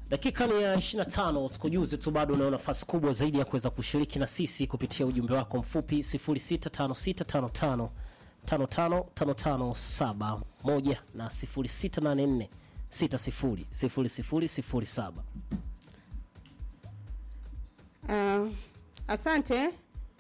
Dakika ni ya 25, tukujuze tu, bado unao nafasi kubwa zaidi ya kuweza kushiriki na sisi kupitia ujumbe wako mfupi 065655 555571 na 0684 600007. Uh, asante.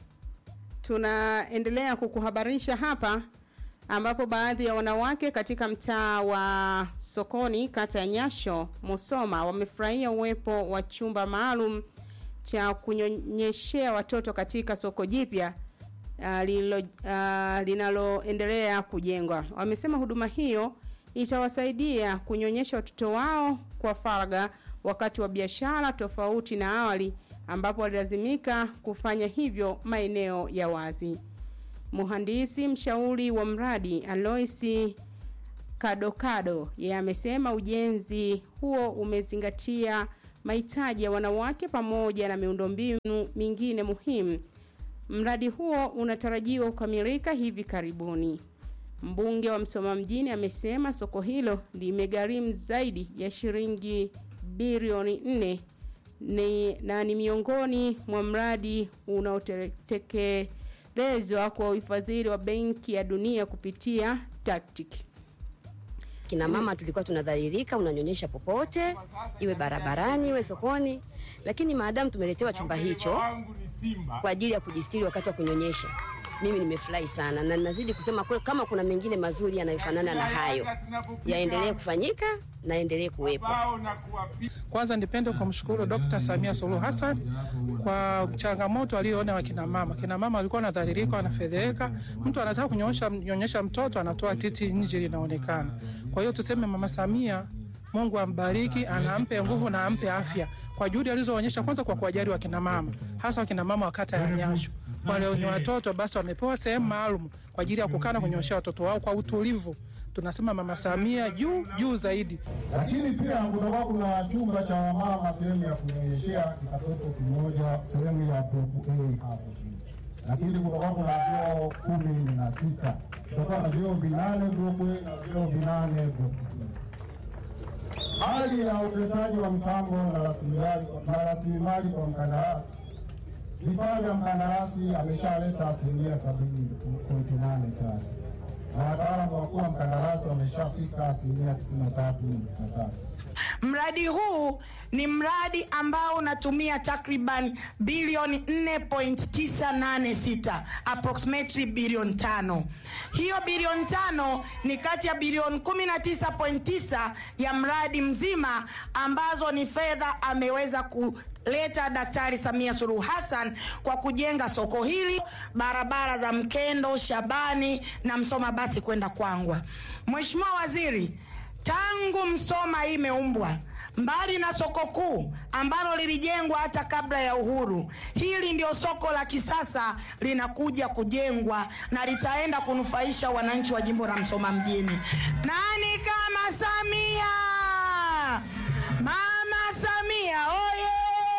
Tunaendelea kukuhabarisha hapa ambapo baadhi ya wanawake katika mtaa wa Sokoni kata ya Nyasho Musoma wamefurahia uwepo wa chumba maalum cha kunyonyeshea watoto katika soko jipya uh, lililo uh, linaloendelea kujengwa. Wamesema huduma hiyo itawasaidia kunyonyesha watoto wao kwa faragha wakati wa biashara tofauti na awali ambapo walilazimika kufanya hivyo maeneo ya wazi. Mhandisi mshauri wa mradi Aloisi Kadokado yeye amesema ujenzi huo umezingatia mahitaji ya wanawake pamoja na miundombinu mingine muhimu. Mradi huo unatarajiwa kukamilika hivi karibuni. Mbunge wa Msoma mjini amesema soko hilo limegharimu zaidi ya shilingi bilioni nne ni, na ni miongoni mwa mradi unaotekelezwa kwa ufadhili wa Benki ya Dunia kupitia TACTIC. Kina mama tulikuwa tunadhalilika, unanyonyesha popote, iwe barabarani, iwe sokoni, lakini maadamu tumeletewa chumba hicho kwa ajili ya kujistiri wakati wa kunyonyesha, mimi nimefurahi sana na nazidi kusema kwe, kama kuna mengine mazuri yanayofanana na hayo yaendelee kufanyika na endelee kuwepo. Kwanza nipende kumshukuru Dr. Samia Suluhu Hassan kwa changamoto aliyoona wakina mama. Kina mama walikuwa wanadhalilika, wanafedheheka. Mtu anataka kunyonyesha nyonyesha mtoto anatoa titi nje linaonekana. Kwa hiyo tuseme Mama Samia Mungu ambariki, anampe nguvu na ampe afya kwa juhudi alizoonyesha, kwanza kwa kuwajali wakina mama, hasa wakina mama wa kata ya Nyasho. Wale wenye watoto basi wamepewa sehemu maalum kwa ajili ya kukaa na kunyonyesha watoto wao kwa utulivu. Tunasema Mama Samia juu juu zaidi. Lakini pia kutakuwa kuna chumba cha wamama, sehemu ya kunyonyeshea kitoto kimoja, sehemu ya grupu A hapo chini. Lakini kutakuwa kuna vyoo kumi na sita, kutakuwa na vyoo vinane grupu A na vyoo vinane grupu B. Hali ya uwekezaji wa mtambo na rasilimali na rasilimali kwa mkandarasi, vifaa vya mkandarasi ameshaleta asilimia sabini pointi nane tatu na wataalamu wakuu wa mkandarasi wameshafika asilimia tisini na tatu nukta tatu. Mradi huu ni mradi ambao unatumia takriban bilioni 4.986 approximately bilioni tano. Hiyo bilioni tano ni kati ya bilioni 19.9 ya mradi mzima ambazo ni fedha ameweza ku leta Daktari Samia Suluhu Hassan kwa kujenga soko hili, barabara za Mkendo, Shabani na Msoma basi kwenda Kwangwa. Mheshimiwa Waziri, tangu Msoma hii imeumbwa mbali na soko kuu ambalo lilijengwa hata kabla ya uhuru, hili ndio soko la kisasa linakuja kujengwa na litaenda kunufaisha wananchi wa jimbo la Msoma mjini. Nani kama Samia? Mama Samia oye!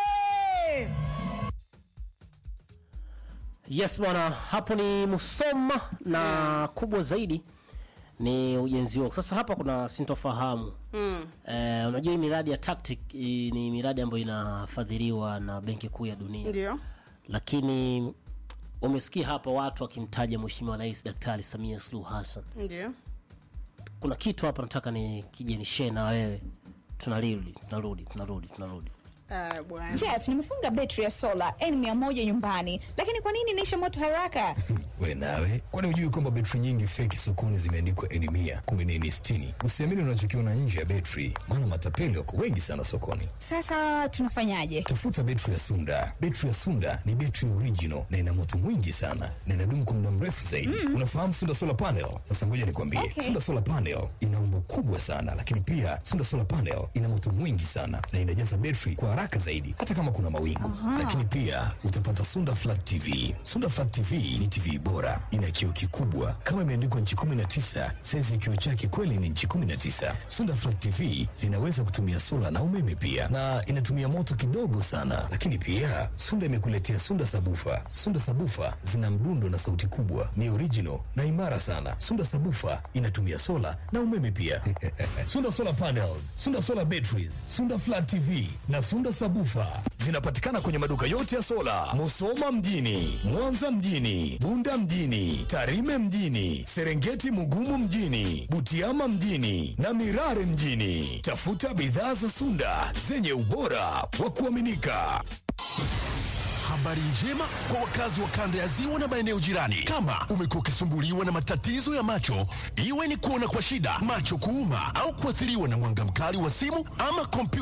Yes bwana, hapo ni Musoma na kubwa zaidi ni ujenzi huo. Sasa hapa kuna sintofahamu Mm. eh, unajua hii miradi ya TACTIC hii ni miradi ambayo inafadhiliwa na Benki Kuu ya Dunia, Ndio. lakini umesikia hapa watu wakimtaja Mheshimiwa Rais Daktari Samia Suluhu Hassan. Ndio. Kuna kitu hapa nataka ni kije ni share na wewe, tunarudi tunarudi tunarudi tunarudi Uh, bwana. Jeff, nimefunga betri ya sola N100 nyumbani, lakini kwa nini inaisha moto haraka? We nawe, kwani hujui kwamba betri nyingi feki sokoni zimeandikwa N mia kumbe ni N sitini? Usiamini unachokiona nje ya betri, maana matapeli wako wengi sana sokoni. Sasa tunafanyaje? Tafuta betri ya Sunda. Betri ya Sunda ni betri original na ina moto mwingi sana na inadumu kwa muda mrefu zaidi. Unafahamu Sunda solar panel? Sasa ngoja nikwambie, Okay. Sunda solar panel ina umbo kubwa sana, lakini pia Sunda solar panel ina moto mwingi sana na inajaza betri kwa haraka haraka zaidi hata kama kuna mawingu. Lakini pia utapata Sunda Flat TV. Sunda Flat TV ni TV bora, ina kioo kikubwa kama imeandikwa nchi 19. Saizi ya kioo chake kweli ni nchi 19. Sunda Flat TV zinaweza kutumia sola na umeme pia, na inatumia moto kidogo sana. Lakini pia Sunda imekuletea Sunda Sabufa. Sunda Sabufa zina mdundo na sauti kubwa, ni original na imara sana. Sunda Sabufa inatumia sola na umeme pia. Sunda Solar Panels, Sunda Solar Batteries, Sunda Flat TV na Sunda Sabufa zinapatikana kwenye maduka yote ya sola, Musoma mjini, Mwanza mjini, Bunda mjini, Tarime mjini, Serengeti Mugumu mjini, Butiama mjini na Mirare mjini. Tafuta bidhaa za Sunda zenye ubora wa kuaminika. Habari njema kwa wakazi wa kanda ya ziwa na maeneo jirani. Kama umekuwa ukisumbuliwa na matatizo ya macho, iwe ni kuona kwa shida, macho kuuma, au kuathiriwa na mwanga mkali wa simu ama kompyuta